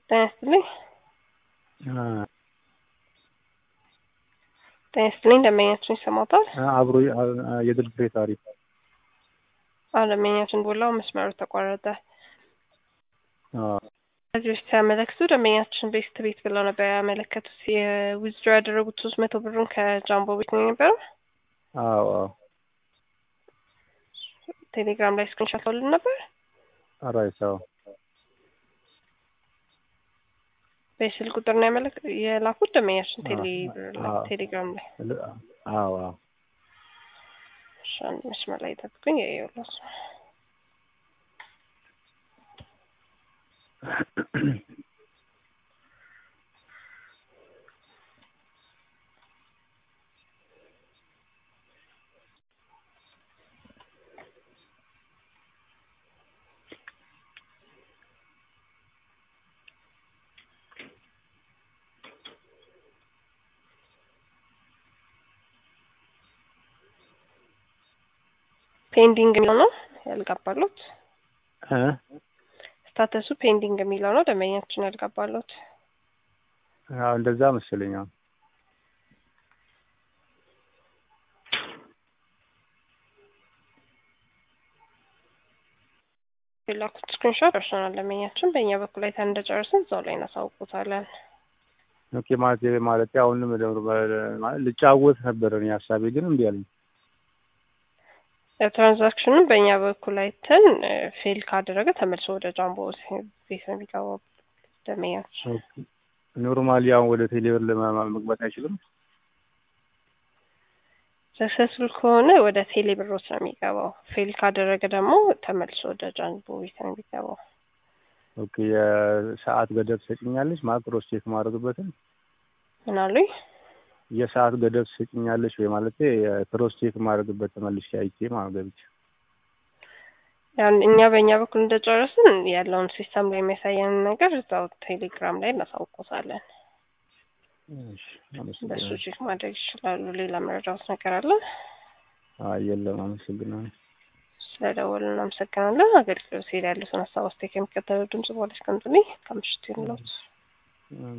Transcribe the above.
ጤና ይስጥልኝ። ጤና ይስጥልኝ። ደንበኛችን ይሰማታል? አብሮ የድል ፍሬ ታሪክ አዎ፣ ደንበኛችን ቦላው መስመሩ ተቋረጠ። ከዚህ በፊት ሲያመለክቱ ደንበኛችን ቤስት ቤት ብለው ነበር ያመለከቱት። የዊዝድሮ ያደረጉት ሶስት መቶ ብሩን ከጃምቦ ቤት ነው የነበረው። አዎ አዎ ቴሌግራም ላይ ስክሪንሾት ልል ነበር። አራይሳው በስልክ ቁጥር ነው ያመለክ የላኩት ደንበኛችን ቴሌ አዎ። ቴሌግራም ላይ አዎ አዎ እሺ፣ አንድ መስመር ላይ ጠብቁኝ። የየውላስ ፔንዲንግ የሚለው ነው ያልገባሉት። እ ስታተሱ ፔንዲንግ የሚለው ነው ደንበኛችን ያልገባሉት። አዎ እንደዛ መሰለኝ። አዎ የላኩት ስክሪንሾት ደርሶናል። ደንበኛችን በእኛ በኩል አይተን እንደጨረስን እዛው ላይ እናሳውቁታለን። ኦኬ ማለት ማለት አሁንም ደብረ ማለት ልጫወት ነበር እኔ ሀሳቤ ግን እምቢ አለኝ። ትራንዛክሽኑን በእኛ በኩል አይተን ፌል ካደረገ ተመልሶ ወደ ጃምቦ ቤት ነው የሚገባው ደንበኛችን። ኖርማሊ አሁን ወደ ቴሌብር ለማ- መግባት አይችልም። ሰክሰስፉል ከሆነ ወደ ቴሌ ብሮስ ነው የሚገባው። ፌል ካደረገ ደግሞ ተመልሶ ወደ ጃምቦ ቤት ነው የሚገባው። ኦኬ የሰዓት ገደብ ትሰጭኛለች ማለት ክሮስ ቼክ ማድረግበትን ምን አሉኝ? የሰዓት ገደብ ትሰጭኛለች ወይ ማለት ክሮስ ቼክ ማድረግበት ተመልሼ አይቼ ማለት ገብቼ ያን እኛ በእኛ በኩል እንደጨረስን ያለውን ሲስተም ላይ የሚያሳየንን ነገር እዛው ቴሌግራም ላይ እናሳውቆታለን። እሺ በሱ አመሰግናለሁ። ቼክ ማድረግ ይችላሉ። ሌላ መረጃዎች ነገር አለ? አይ የለም አመሰግናለሁ። ስለደወሉ እናመሰግናለን። አገልግሎት ሄድ ያሉትን ሀሳብ አስተያየት ከሚከተለው ድምጽ በኋላ እስከምጥልኝ ከምሽቱ ይኑለት።